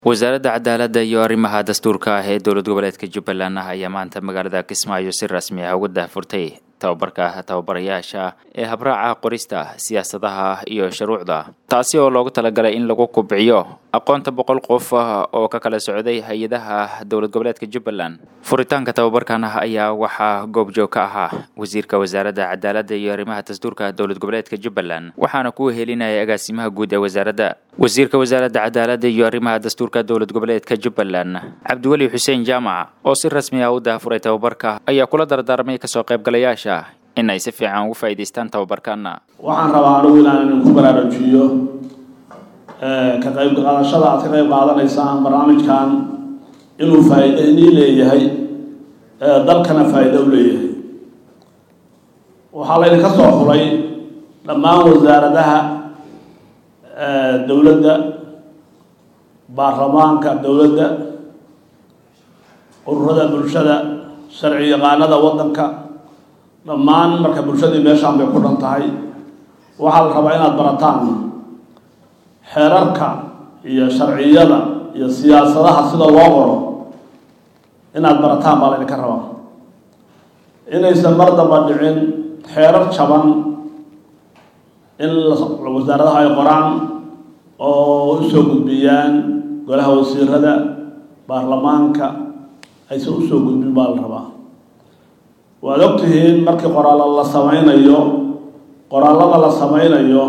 wasaaradda cadaaladda iyo arrimaha dastuurka ah ee dowlad goboleedka jubbaland ah ayaa maanta magaalada kismaayo si rasmi ah uga daahfurtay tababarka tababarayaasha ee habraaca qorista siyaasadaha iyo shuruucda taasi oo loogu talagalay in lagu kubciyo aqoonta boqol qof oo ka kala socday hay-adaha dowlad goboleedka jubbaland furitaanka tababarkan ah ayaa waxaa goobjoog ka ahaa wasiirka wasaaradda cadaaladda iyo arrimaha dastuurka dowlad goboleedka jubbaland waxaana ku helinaya agaasimaha guud ee wasaaradda wasiirka wasaaradda cadaaladda iyo arrimaha dastuurka dowlad goboleedka jubbaland cabdiweli xuseen jaamac oo si rasmi ah u daafuray tababarka ayaa kula dardaarmay kasoo qaybgalayaasha in ay si fiican ugu faa'iidaystaan tababarkana waxaan rabaa anigu inaan idinku baraarujiyo ka qayb qaadashada aad ka qayb qaadanaysaan barnaamijkan inuu faa'iido inii leeyahay dalkana faa'iido u leeyahay waxaa laydinka soo xulay dhammaan wasaaradaha dowladda baarlamaanka dowladda ururada bulshada sharci yaqaanada waddanka dhammaan marka bulshadii meeshaan bay ku dhan tahay waxaa la rabaa inaad barataan xeerarka iyo sharciyada iyo siyaasadaha sida loo qoro inaad barataan baa laydinka rabaa inaysan mar damba dhicin xeerar jaban in wasaaradaha ay qoraan oo usoo gudbiyaan golaha wasiirada baarlamaanka aysan usoo gudbin baa la rabaa waad og tihiin markii qoraallo la sameynayo qoraallada la sameynayo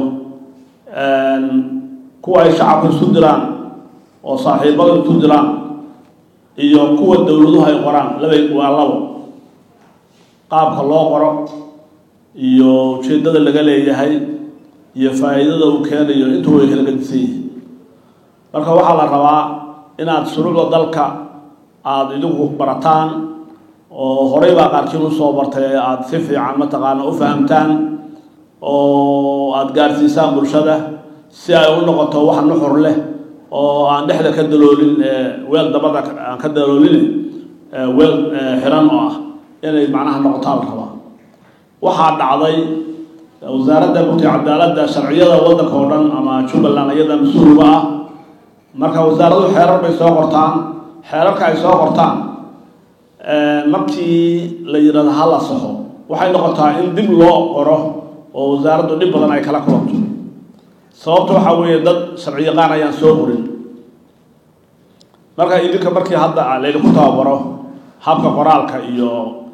kuwa ay shacabka isu diraan oo saaxiibada isu diraan iyo kuwa dowladuhu ay qoraan labay waa labo qaabka loo qoro iyo ujeeddada laga leeyahay iyo faa'iidada uu keenayo intuu way kala gadisan yihiin marka waxaa la rabaa inaad shuruucda dalka aada idigu barataan oo horey baa qaarkiin usoo bartay aada si fiican mataqaana u fahamtaan oo aada gaarsiisaan bulshada si ay u noqoto wax nuxur leh oo aan dhexda ka daloolin weel dabada aan ka daloolin weel xiran oo ah inay macnaha noqotaan la rabaa waxaa dhacday wasaaradda mugti cadaaladda sharciyada waddanka oo dhan ama jubbaland iyada mas-uulba ah marka wasaaradu xeerar bay soo qortaan xeerarka ay soo qortaan markii la yidhahdo ha la saxo waxay noqotaa in dib loo qoro oo wasaaraddu dhib badan ay kala kulanto sababta waxaa weeye dad sharci yaqaan ayaan soo qorin marka idinka markii hadda laydinku tababaro habka qoraalka iyo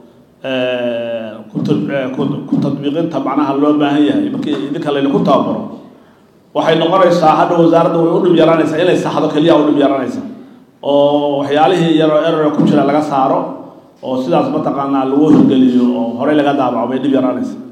ku tadbiiqinta macnaha loo baahan yahay markii idinka laydinku tababaro waxay noqonaysaa hadha wasaaradda way u dhib yaraanaysaa inay saxdo keliya u dhib yaraanaysa oo waxyaalihii yaroo erora ku jira laga saaro oo sidaas mataqaanaa lagu hirgeliyo oo horey laga daabaco bay dhib yaraanaysa